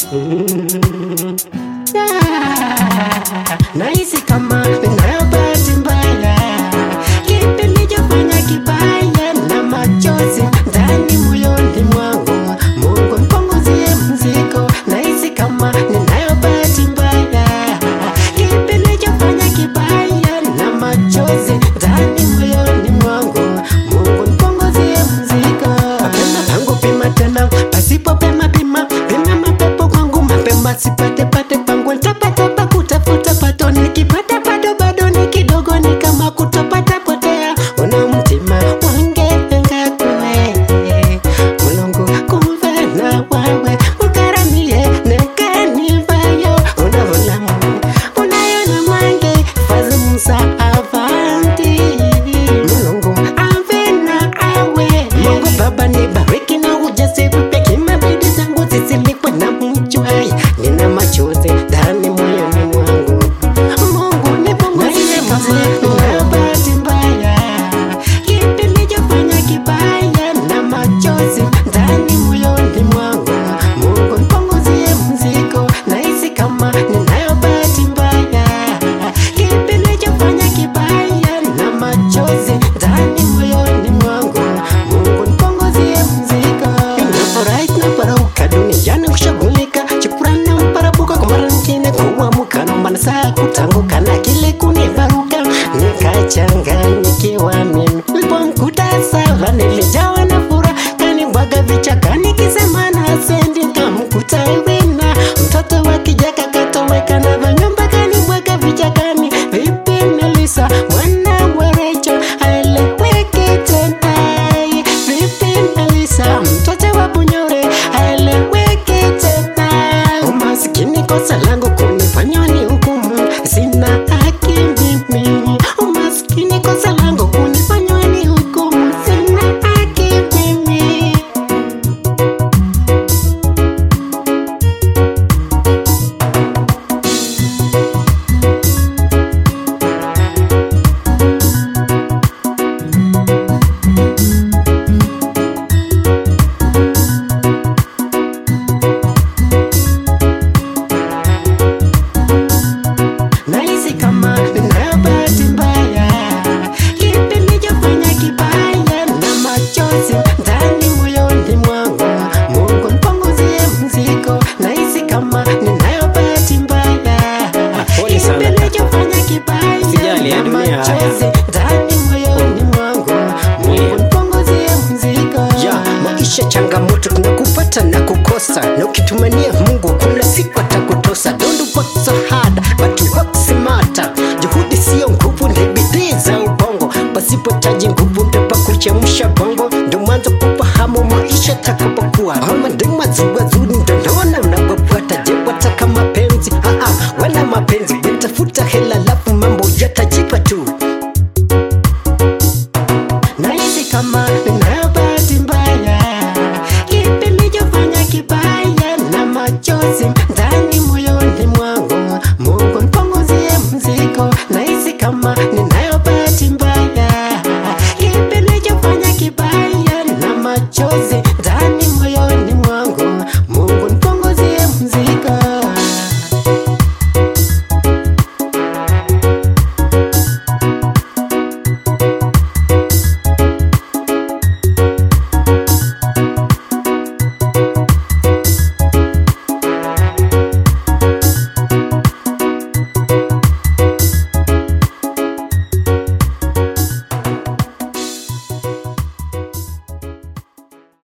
Nahisi kama ninayo bahati mbaya, kipi nilichofanya kibaya na machozi ndani moyoni mwangu. Mungu nipunguzie mzigo, nahisi kama ninayo bahati mbaya, kipi nilichofanya kibaya na machozi ndani moyoni mwangu. Mungu nipunguzie mzigo. Mapema pangu pima tena, pasipo pema pima, pima mapepo kwangu mapema sipate pate pangu nitapata pa kutafuta pato nikipata bado bado ni kidogo ni kama kutopata potea una mtima wangepenga kwe mulungu kumve na wawe mukaramie nekanivayo unavolamu unayona mange fazi musa avanti mulungu ave na awe mungu baba nibariki na ujasiri peke mabidi zangu zisilikwe na mchwai nina machozi ndani moyoni mwangu mungu nipunguzie mzigo na bahati mbaya kipi nilichofanya kibaya na machozi ndani moyoni mwangu mungu nipunguzie mzigo nahisi kama ninayo bahati mbaya kipi nilichofanya kibaya na machozi ndani moyoni mwangu mungu nipunguzie mzigo nafurahi tunaparauka duniani kushughulika shukrani na mparabuka kwa mara nyingine kuamka naomba na saa kutanguka na kile kunivaruka nikachanganyikiwa mimi nilipomkuta sawa nilijawa na furaha kanibwaga vichaka nikisema na sendi kamkuta wina mtoto wa kijaka katoweka na vanyumba kanibwaga vichakani vipi nilisa mwana werecho aeleweke tena vipi nilisa mtoto wa bunyore aeleweke tena umasikini kosa langu kunifanya ni hukumu sina haki mimi umasikini kosa langu kunifanya ni hukumu sina haki mimi nahisi kama ninayo bahati mbaya, kipi nilichofanya kibaya na machozi ndani moyoni mwangu. Mungu nipunguzie mzigo, nahisi kama ninayo bahati mbaya, Pole sana kipi kaka. nilichofanya kibaya Usijali, ya na dunia haya. machozi ndani moyoni mwangu. Mungu nipunguzie mzigo. ya maisha changamoto kuna kupata na kukosa na ukitumania mungu kuna siku atakutosa don't work so hard but work smarter juhudi sio nguvu ni bidii za ubongo pasipochaji nguvu ndopa kuchemsha bongo ndo mwanzo kufahamu maisha takapokuwa ama ndi mazuazuri ndondoona unapofuata je wataka mapenzi Aa, wala mapenzi wetafuta hela lafu mambo yatajipa tu nahisi kama ninayo bahati mbaya, kipi nilichofanya kibaya na machozi